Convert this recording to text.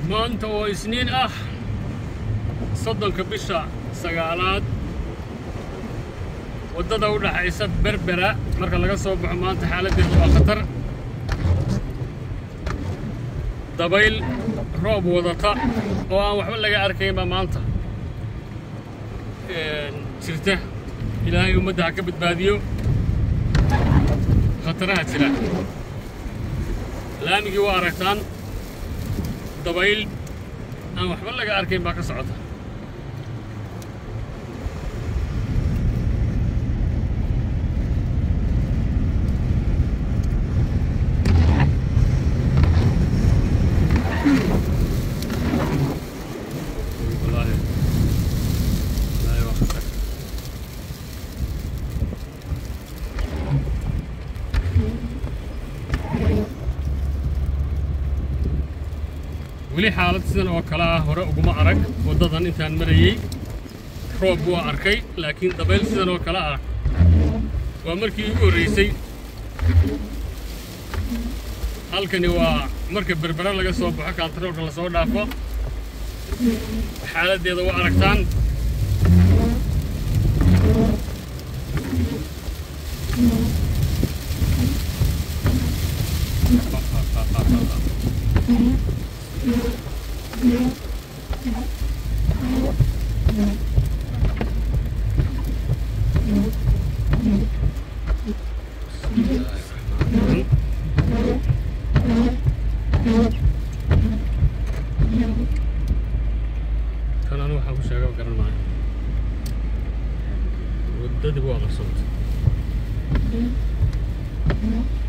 maanta oo isniin ah soddonka bisha sagaalaad waddada u dhaxaysa berbera marka laga soo baxo maanta xaaladdeedu waa khatar dabayl roob wadata oo aan waxba laga arkaynba maanta jirta ilaahay ummadda ha ka badbaadiyo khataraha jira laamigii waa aragtaan dabayl aan waxba laga arkayn baa ka socota wallaahi wallaahi waa khatar weli xaalad sidan oo kale ah hore uguma arag waddadan intaan marayey roob waa arkay laakiin dabayl sidan oo kale ah waa markii ugu horraysay halkani waa marka berbera laga soo baxo kaantaroolka lasoo dhaafo xaaladdeeda waa aragtaan kan anu waxaan ku sheega garan maayo waddadii waa qarsoontay